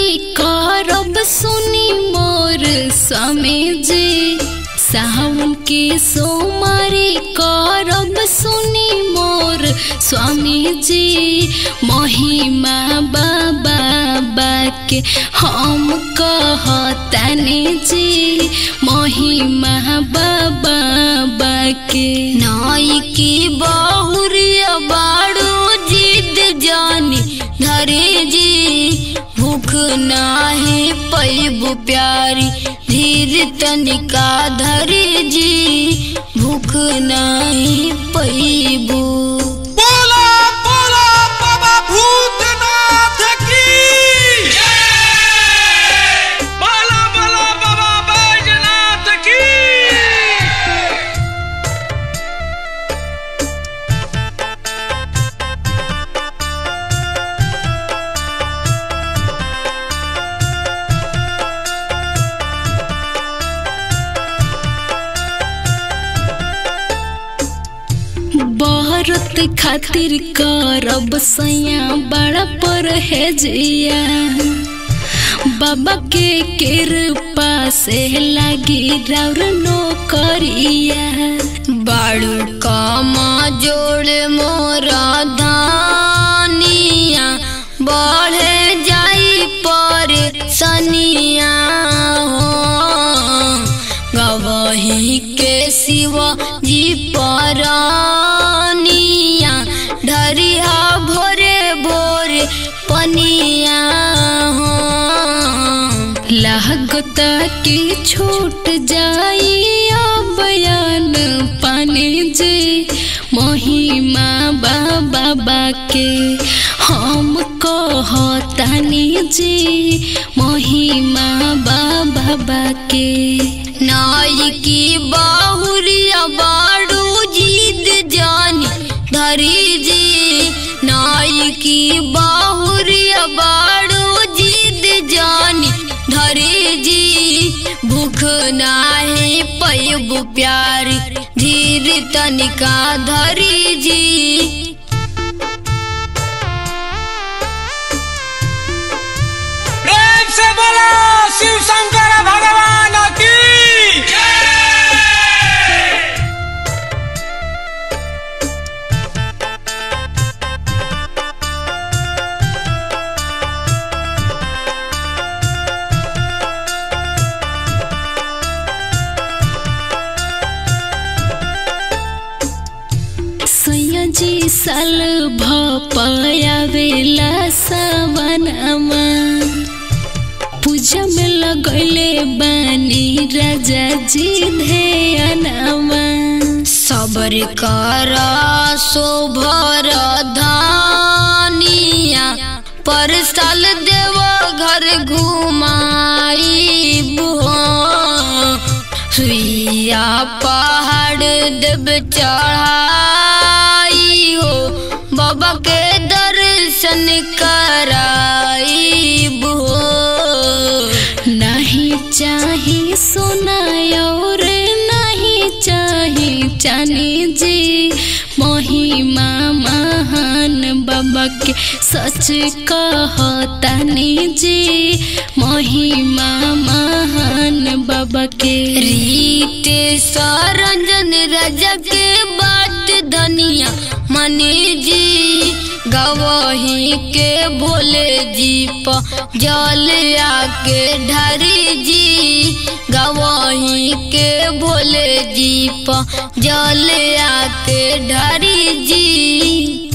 करब सुनी मोर स्वामी जी सावन के सोमारी करब सुनी मोर स्वामी जी महिमा बाबा बाके हम कहतनी जी महिमा बाबा बाके नाई की बहुरिया बाड़ू जिद जानी धरे जी भूख नाही पैबू प्यारी धीर तनिका धरे जी भूख नाही पैबू बोला बोला बाबा भूतनाथ की बोला बोला बाबा बैजनाथ की बहरत खातिर करब सैया बड़ा पर है जिया बाबा के कृपा से लागी राउर नौकरिया बाड़ू कामा जोड़ मोरा धानिया बढ़े जाई पर सनिया हो गवही के शिव जी परनिया ढरिया भोरे भोरे पनिया हो लागत की छूट जाई बयान पानी जी महिमा बाबा बाके हम कहतानी जी महिमा बाबा बाके नाई की बाहुरिया बाड़ू जीद जानी धरी जी नाई की बाहुरिया बाड़ू जीद जानी धरी जी भूख नाही पैबू प्यारी धीर तनिका धरी जी प्रेम से बोला शिव शंकर भगवान की सैया जी साल भपायावेला सवनमा पूजा में लगैले बानी राजा जी ध्यानमा सबर कर शोभर धानिया पर साल देव घर घुमाई सुइया पहाड़ देव चढ़ाई हो बाबा के दर्शन कराई नहीं चाही सोना और नहीं चाही चानी जी महिमा महान बाबा के सच कहतानी जी महिमा महान बाबा के रीत सरंजन राजा के बात धनिया मनी जी गवही के भोले जी प जल आके ढरी जी गवही के भोले जी प जल आके ढरी जी